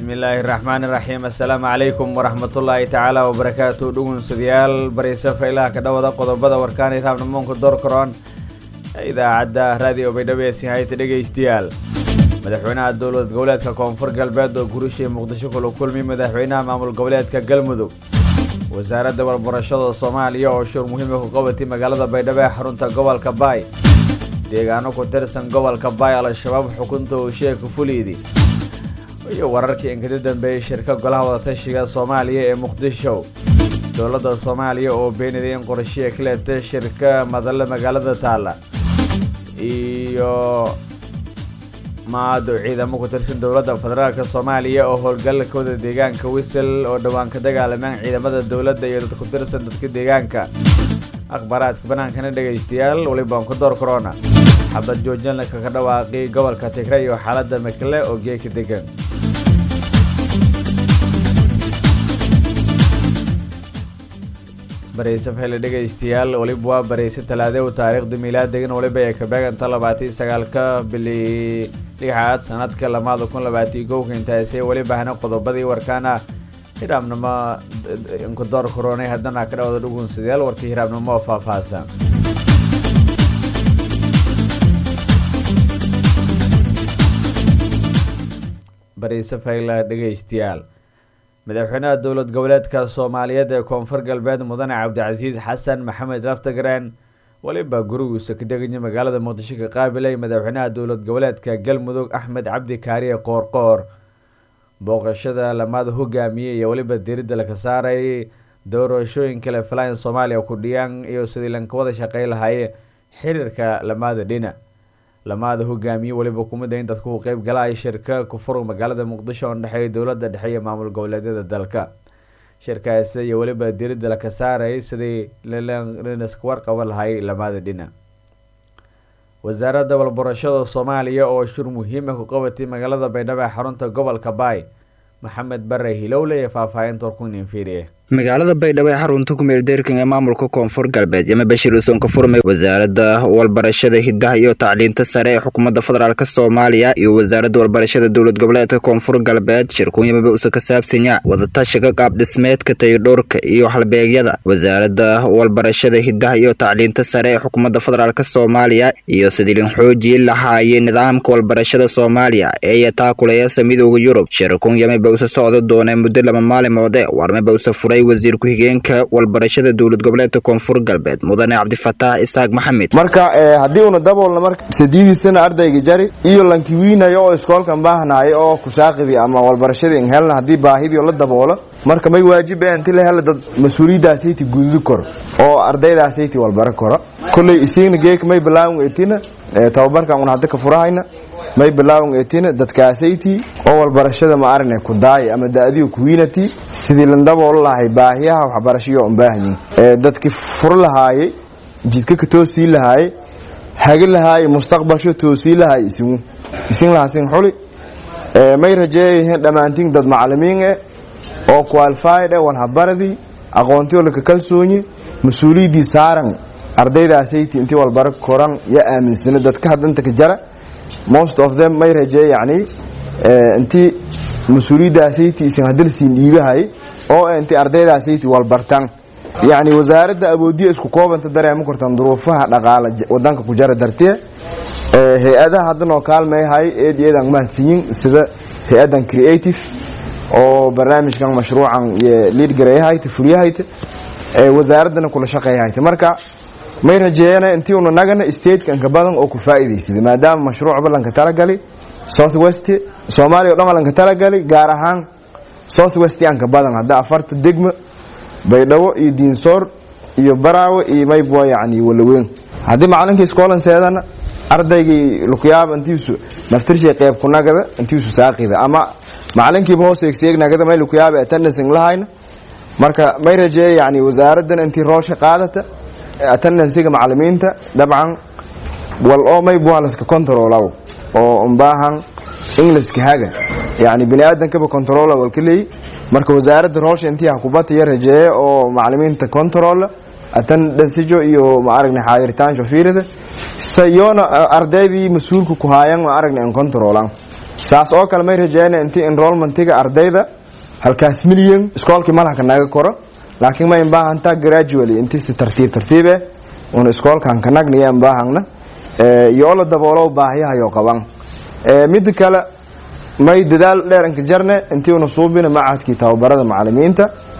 bismillaahi raxmaani raxiim assalaamu calaykum waraxmatullaahi tacaala wabarakaatu dhugunsadayaal baraysa faylaha ka dhawada qodobada warkaani raabnamoonka doorkaroon idaacadda raadiyo baydhabeesi hayta dhegaystayaal madaxweynaha dowlad goboleedka koonfur galbeed oo gurishii muqdisho kula kulmi madaxweynaha maamul goboleedka galmudug wasaaradda warbarashada soomaaliya oo shur muhiima ku qabatay magaalada baydhabo ee xarunta gobolka baay deegaano ku tirsan gobolka baay al-shabaab xukunta uu sheeka fuliidi iyo wararkii inkada dambeeyey shirka golaha wadatashiga soomaaliya ee muqdisho dowladda soomaaliya oo beenaday in qorshiya ka leetay shirka madalle magaalada taalla iyo maado ciidamo ku tirsan dowladda federaalk soomaaliya oo howlgalkooda deegaanka wisel oo dhowaan ka dagaalamaan ciidamada dowladda iyo dad ku tirsan dadka deegaanka akhbaaraadka banaankana dhegaystayaal walibaan ku door corona xabad joojinlaka ka dhawaaqay gobolka tigre iyo xaaladda makle oo geeka degan barayse fele dhegaystayaal waliba waa barayse talaade u taariikhda miilaadegan waliba ee kabeeganta labaatan sagaalka bili lixaad sanadka lamaada kun labaatan kowka intaasee weliba hana qodobadii warkaana hiraabnimo inkudoor koronay haddana ka dhawada dhugunsadayaal warkii hiraabnimo oo faahfaahsan barayse fayla dhegaystayaal madaxweynaha dowlad goboleedka soomaaliyeed ee koonfur galbeed mudane cabdicasiis xasan maxamed laftagreen weliba gurigiisa ka deganya magaalada muqdisho ka qaabilay madaxweynaha dowlad goboleedka galmudug axmed cabdi kaariye qoorqoor booqashada lamaada hogaamiyey iyo weliba diridda laka saaray doorashooyin kale falayn soomaaliya ku dhiyaan iyo sidii lanka wada shaqey lahay xiriirka lamaada dhina lamaada hogaamiye weliba kumida in dadku u qeyb galay shirka kufur magaalada muqdisho oo dhexeeya dowlada dhexe iyo maamul goboleedyada dalka shirkaasi iyo weliba diridda laka saaray sidii linaska warqaba lahay lamaada dhina wasaaradda walbarashada soomaaliya oo shur muhiima ku qabatay magaalada baydhabo ee xarunta gobolka baay maxamed bare hilowle ee faahfaahinta warkunin fiiriye magaalada baydhabo ee xarunta kumeeldeerkan ee maamulka koonfur galbeed yama bashir usoon ka furmay wasaaradda walbarashada hidaha iyo tacliinta sare ee xukuumadda federaalk soomaaliya iyo wasaaradda walbarashada dowlad goboleedka koonfur galbeed shirkuun yamaba usa ka saabsanya wadatashiga qaabdhismeedka tayodhowrka iyo halbeegyada wasaaradda walbarashada hidaha iyo tacliinta sare ee xukuumadda federaalk soomaaliya iyo sidilin xoojii lahaayay nidaamka walbarashada soomaaliya ee yataakulayasa midooda yurub shirkuun yamaba usa socda doonee muddo laba maalimoode warmaba usa furay wasiir ku-xigeenka walbarashada dowlad goboleedka koonfur galbeed mudane cabdifataax isaaq maxamed marka haddii una daboolna marka sadiidiisana ardayga jari iyo lankiwiinayo oo iskoolkan baahnayo oo kusaaqibi ama walbarashadii in helna haddii baahidii la daboolo marka may waajiba inti la hela dad mas-uuliyadaasayti gududi koro oo ardaydaasaytii walbaro koro kolley isiigna geeka may bilaawin etina tababarkan un hadda ka furahayna may bilaawin etina dadkaasaytii oo walbarashada ma aragne ku daaya ama da-adiga kuwiinati sidii lan daboolo lahay baahiyaha waxbarashayo un baahanyihin dadkii fur lahaayey jidka ka toosii lahaayey hagi lahaayey mustaqbalsho toosii lahaay isigu isin lahasin xuli may rajeeyayihiin dhammaantiin dad macalimiin eh oo qualified eh walhabaradii aqoontiyo laka kalsoonye mas-uuliyaddii saaran ardaydaasaytii intii walbaro koran yo aaminsana dadka haddanta ka jara most of them may rajeeye yacni intii mas-uuliyaddaasaytii isin hadalsiin dhiibahay oo intii ardaydaasaytii walbartan yacni wasaaradda awoodiya isku koobanta dareema kortan duruufaha dhaqaala wadanka ku jara dartee hay-adaha haddanoo kaalmayhay eed eedan mahadsiyin sida hay-addan creative oo barnaamijkan mashruucan liid garayahayta furyahayta wasaaraddana kula shaqeeyahayta marka may rajeeyana intii una nagana stateka inka badan oo ku faa'iidaysada maadaama mashruuc ballanka talagali south west soomaaliya o dhan alanka talagali gaar ahaan south west anka badan hadda afarta degma baydhabo iyo diinsoor iyo baraawe iyo maybwa yani walaweyn haddii macalinkii iskoolan seedana ardaygii lukuyaaba intiisu naftirshay qeyb ku nagada intiisu saaqida ama macalinkiiba hoos eegseegnagada may lukuyaaba attendancing lahayna marka may rajeeya yani wasaaraddan intii roolsha qaadata attendanciga macalimiinta dabcan wal oo maybwa laska controlaw oo unbaahan ingiliska haga yani bini aadankaba controla walka leey marka wasaaradda roolsha intii hakubatiya rajeeye oo macalimiinta controla attendancijo iyo ma aragna xaadirtaansho fiirida sayoona ardaydii mas-uulka ku haayan ma aragna in controlan saas oo kale may rajeyna intii enrollmentiga ardayda halkaas milyan iskoolkii malhaka naga koro laakiin ma inbaahantaa gradually intii si tartiib tartiib eh una iskoolkan kanagniya inbaahangna iyo oo la daboolo baahiyahayo qaban mida kale may dadaal dheeranka jarne intii una suubina macadkii tababarada macalimiinta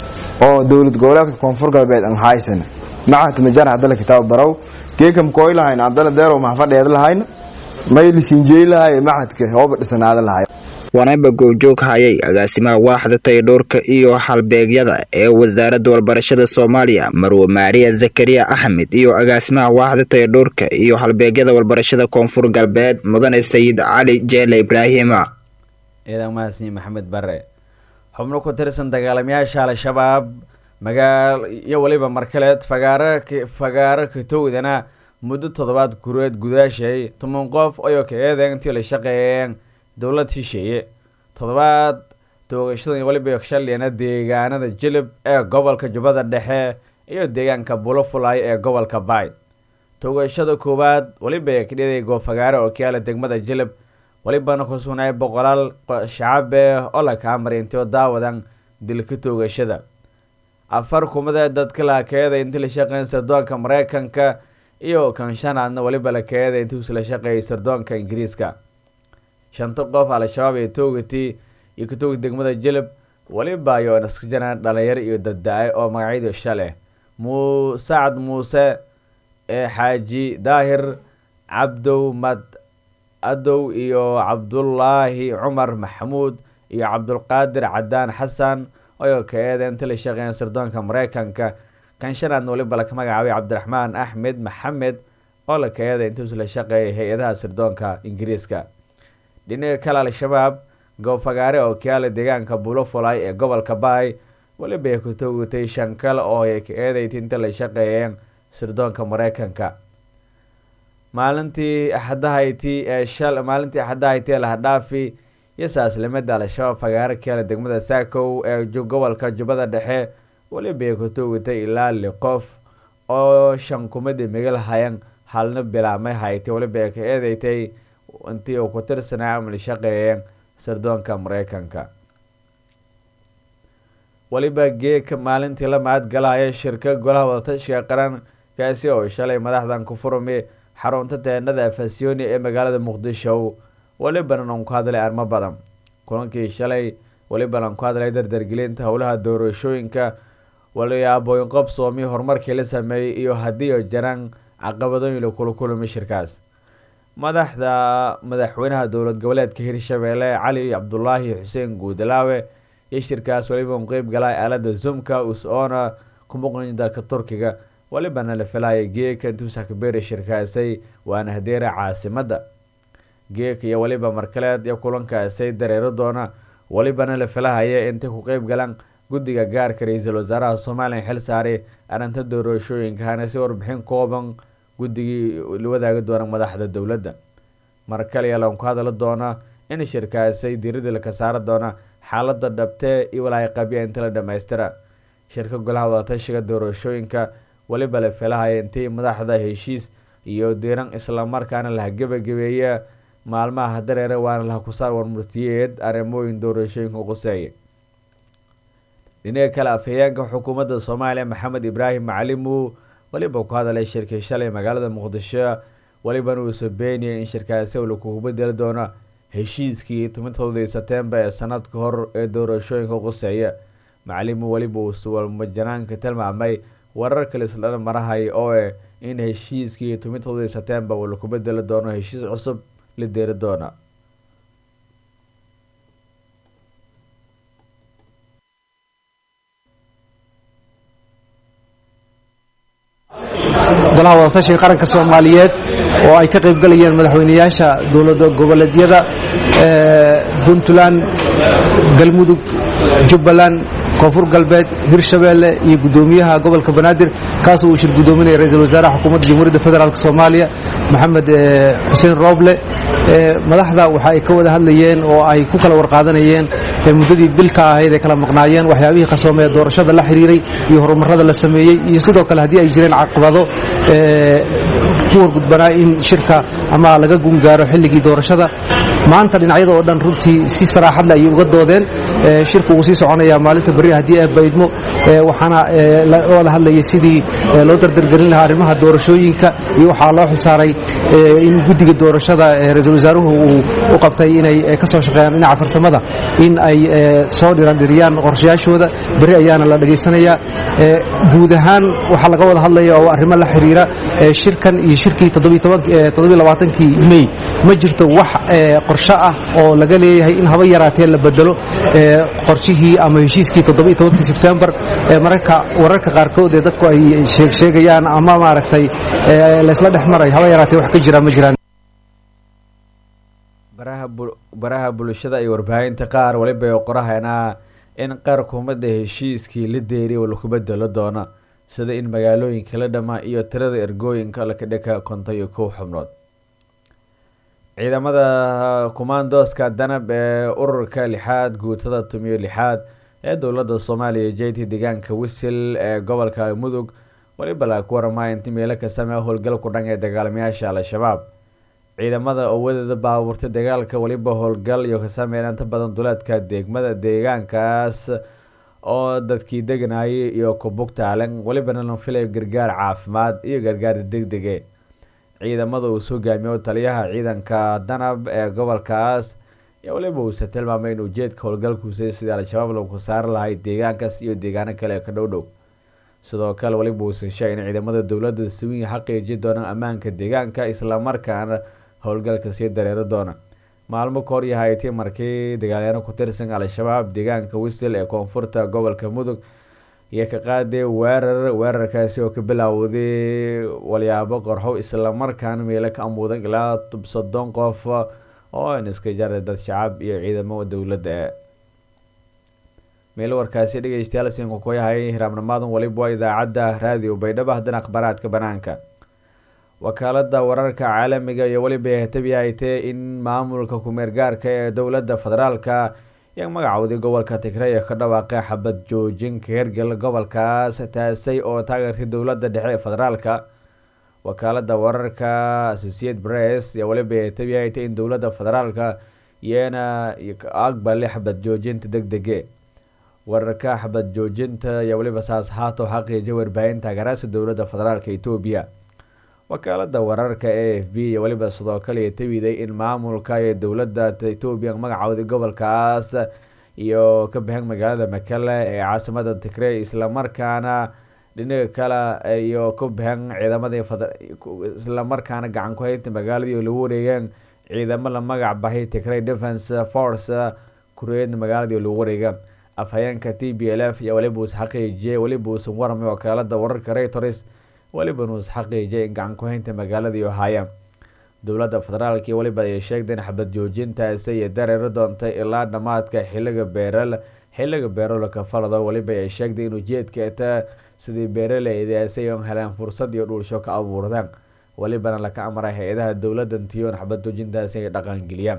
oo dowlad goboleedka koonfur galbeed an haysan macad majar hadala kitaab barow geekam kooy lahayn abdala deerow maxfadheed lahayn may lisinjeey lahay macadka hooba dhisanaada lahay waanayba goobjoog hayay agaasimaha waaxda tayadhoorka iyo halbeegyada ee wasaaradda walbarashada soomaaliya marwe maariya zakariya axmed iyo agaasimaha waaxda tayadhoorka iyo halbeegyada walbarashada koonfur galbeed mudane sayid cali jeele ibraahima ciidan mahadsan maxamed bare xubno ku tirsan dagaalamayaasha al-shabaab magaal iyo weliba markaleed fagaaro fagaaro katowdana muddo toddobaad gureed gudaashay toban qof ayoo ka eedeyn intii la shaqeeyeen dowlad shisheeye toddobaad toogashadan weliba shaliyana deegaanada jilib ee gobolka jubbada dhexe iyo deegaanka bulofulay ee gobolka baay toogashada koowaad weliba kadhiday goofagaare oo kayaala degmada jilib welibana ku sugnay boqolaal shacabe oo la kaamaray intio daawadan dilka toogashada afar kumada dadka la keeday intii la shaqeyn sardoonka mareykanka iyo kan shanaadna weliba la keeday intii la shaqeeyay sardoonka ingiriiska shanta qof al-shabaab ee toogati iyo ka toogi degmada jilib weliba ayo iska jiraan dhalinyaro iyo dadda-ay oo magacyadu shaleh mu sacad muuse ee xaaji daahir cabdow mad adow iyo cabdullaahi cumar maxamuud iyo cabdulqaadir cadaan xasan oo ka eeda inta la shaqeeyan sirdoonka mareykanka kan shanaadna weliba laka magacaabay cabdiraxmaan axmed maxamed oo la ka eeda intuusu la shaqeeyay hay-adaha sirdoonka ingiriiska dhinaca kale al-shabaab goobfagaare oo kayaala deegaanka bulofulay ee gobolka baay weliba ay ku toogtay shan kale oo ay ka eedaytay inta la shaqeeyeen sirdoonka mareykanka maalintii axadahayti ee shal maalintii axadahayti ee lahadhaafi iyo saaslimada al-shabaab fagaare kayaala degmada saakow ee gobolka jubbada dhexe weliba ay ku toogtay ilaa li qof oo shan kumada migal hayan halna bilaamay haytay weliba ay ka eedeytay intii uu ku tirsanaa amali shaqeeyeen sirdoonka mareykanka weliba geeka maalintii la mahadgalaya shirka golaha wadatashiga qaran kaasi oo shalay madaxdan ku furmi xarunta teenada fasiyoni ee magaalada muqdisho welibana aan ku hadlay arimo badan kulankii shalay welibana aan ku hadlay dardargelinta howlaha doorashooyinka waliyaabooyin qobsoomi horumarkii la sameeyey iyo haddii oo jaraan caqabadooyin la kula kulmay shirkaas madaxda madaxweynaha dowlad goboleedka hirshabeelle cali cabdulaahi xuseen guudalaawe iyo shirkaas weliba u qeyb galay aalada zoomka us-oona ku muqan dalka turkiga welibana la filaya geeka intuusa kabeeri shirkaasay waana hadeera caasimada geeka iyo weliba markaleed iyo kulankaasay dareero doona welibana la filahaya intay ku qeyb galaan guddiga gaarka ra-iisul wasaaraha somalilan xil saaray arrinta doorashooyinkahana si warbixin kooban guddigii la wadaagi doona madaxda dowladda mar kaliya lan ku hadali doona in shirkaasay diiradii laka saari doona xaalada dhabtee iyo walaahi qabya inta la dhamaystira shirka golaha wadatashiga doorashooyinka weliba la filahaya intii madaxda heshiis iyo diiran islamarkaana laha gebagabeeya maalmaha dareere waana laha kusaar warmurtiyeed arrimooyin doorashooyinka quseeya dhinaga kale afhayeenka xukuumadda soomaaliya maxamed ibraahim macalimu weliba ku hadalay shirkii shalay magaalada muqdisho welibana uusa beeniyay in shirkaasi lakugu bedeli doono heshiiskii tobantoodii setembar ee sanad ka hor ee doorashooyinka quseeya macalimu weliba uusa walmajanaanka tilmaamay warar kale isla marahay oo eh in heshiiskii tobantoodii setembar uu laku bedeli doono heshiis cusub la deeri doona golaha wadatashiga qaranka soomaaliyeed oo ay ka qayb galayeen madaxweyneyaasha dowlada goboleedyada puntland galmudug jubbaland koonfur galbeed hirshabeelle iyo guddoomiyaha gobolka banaadir kaasoo uu shir guddoominaya ra-iisul wasaaraha xukuumadda jamhuuriyadda federaalk soomaaliya maxamed xuseen rooble madaxda waxa ay ka wada hadlayeen oo ay ku kala warqaadanayeen muddadii bilka ahayd ay kala maqnaayeen waxyaabihii qarsoomee doorashada la xiriiray iyo horumarada la sameeyey iyo sidoo kale haddii ay jireen caqabado ku wargudbanaa in shirka ama laga gungaaro xilligii doorashada maanta dhinacyada oo dhan runtii si saraaxadle ayay uga doodeen shirku wuu sii soconayaa maalinta berri haddii ay baydmo waxaana oo la hadlayay sidii loo dardargelin lahaa arrimaha doorashooyinka iyo waxaa loo xilsaaray in guddiga doorashada ra-iisul wasaaruhu uu u qabtay inay ka soo shaqeeyaan dhinaca farsamada in ay soo dhirandhiriyaan qorshayaashooda berri ayaana la dhegaysanayaa guud ahaan waxaa laga wada hadlaya oo arrimo la xiriira shirkan iyo shirkii kii mey ma jirto wax qorsho ah oo laga leeyahay in haba yaraatee la bedelo qorshihii ama heshiiskii kii sebtembar mararka wararka qaarkood ee dadku ay sheegayaan ama maaragtay laysla dhex maray haba yaraatee wax ka jira ma jiraan baraha bulshada iyo warbaahinta qaar waliba qorahayna in qaar kumada heshiiskii la deeriy laku bedelo doono sida in magaalooyinka la dhamaa iyo tirada ergooyinka lakadhika konton iyo kow xubnood ciidamada kumaandooska danab ee ururka lixaad guutada tumiyo lixaad ee dowlada soomaaliya jt deegaanka wisil ee gobolka mudug waliba la ku warama inti meelo ka samee howlgal ku dhan ee dagaalamayaasha al-shabaab ciidamada oo wadeeda baabuurtay dagaalka waliba howlgal iyo ka sameyn inta badan duleedka degmada deegaankaas oo dadkii deganayay iyo kubugtaalan walibana la filayo gargaar caafimaad iyo gargaar degdege ciidamada uu soo gaamiyo taliyaha ciidanka danab ee gobolkaas iyo waliba uuse tilmaamay in ujeedka howlgalkuusay sidii al-shabaab lagu saari lahay deegaankaas iyo deegaano kale ka dhow dhow sidoo kale waliba uusan sheegay in ciidamada dowladda siwiin xaqiiji doonaan ammaanka deegaanka islamarkaana howlgalka sii dareeri doona maalmo ka hor yahayti markii dagaalyaano ku tirsan al-shabaab deegaanka wisil ee koonfurta gobolka mudug iyo ka qaaday weerar weerarkaasi oo ka bilaawday walyaabo qorxow islamarkaana meelo ka amuudan ilaa soddon qof oo in iska jaray dad shacab iyo ciidamo dowladda meelo warkaasi dhegeystayaal siinka ku yahay hiraabnimaadan waliba waa idaacadda raadiyo baydhabo haddana akhbaaraadka banaanka wakaalada wararka caalamiga iyo weliba hatabi haytee in maamulka kumeergaarka ee dowladda federaalka iyo magacowday gobolka tigray ka dhawaaqay xabad joojinka hergel gobolkaas taasay oo taageertay dowladda dhexe ee federaalka wakaalada wararka associate press iyo weliba hatabi haytay in dowladda federaalka iyana aqbalay xabad joojinta deg dege wararka xabad joojinta iyo weliba saas haato xaqiijay warbaahin taageeraasa dowladda federaalka etoobiya wakaalada wararka a f b iyo weliba sidoo kale tabiday in maamulka iyo dowladda etoobiya magacooday gobolkaas iyo ka baxeen magaalada makale ee caasimada tigrey islamarkaana dhinaga kale iyo ka baxeen ciidamadii islamarkaana gacan ku haynta magaaladii lagu wareegeen ciidamo la magac bahay tigrey defence force kureedna magaaladii lagu wareega afhayeenka t b l f iyo weliba uus xaqiijiyay weliba uusan waramay wakaalada wararka reuters weliba nuus xaqiijiyay in gacan ku-haynta magaaladii ohaya dowladda federaalk iyo weliba ay sheegday in xabad joojintaasi iyo dareeri doontay ilaa dhammaadka xiliga beeral xiliga beeralka falado weliba ay sheegday in ujeedkeeta sidii beeraleydaasi on heleen fursad iyo dhuulsho ka abuurdaan welibana laka amray hay-adaha dowladda tiyoon xabad joojintaasi ay dhaqangeliyaan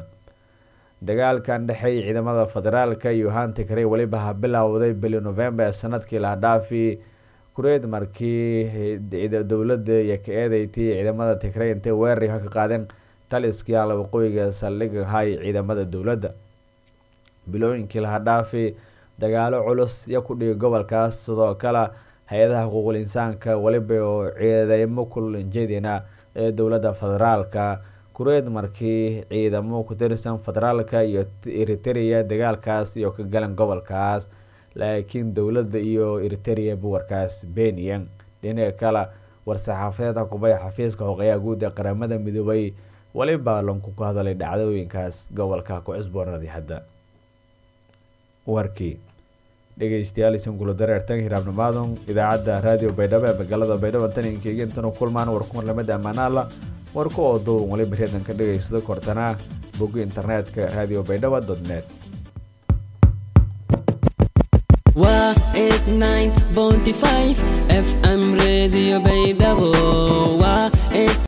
dagaalkan dhexeey ciidamada federaalka iyo hantigrey weliba ha bilowday bili november sanadkii la dhaafi kureed markii dowladda iyo ka eedeyti ciidamada tigrey intay weerari ka qaadeen taliskii ala waqooyiga saldhiga hay ciidamada dowladda bilooyinkii laha dhaafi dagaalo culus iyo ku dhigay gobolkaas sidoo kale hay-adaha xuquuqul insaanka weliba oo ciidamo kulanjeedina ee dowladda federaalka kureed markii ciidamo ku tirsan federaalka iyo eritrea dagaalkaas iyo ka galan gobolkaas laakiin dowladda iyo eritrea buwarkaas beniyan dhinaca kale war-saxaafadeed kubay xafiiska hoqeyaha guud ee qaramada midoobay weliba lanku ku hadalay dhacdooyinkaas gobolka ku cusboonadii hadda warkii dhegeystayaal isin kula dareertan hiraabnimaadon idaacadda raadiyo baydhabo ee magaalada baydhabo tan inkeyga intanu kulmaan warkumar lamada ammaanaala warku oo duwan waliba reedan ka dhegeysado kortanaa bogga internetka radio baydhabo dot net waa eight nine bounty five fm radio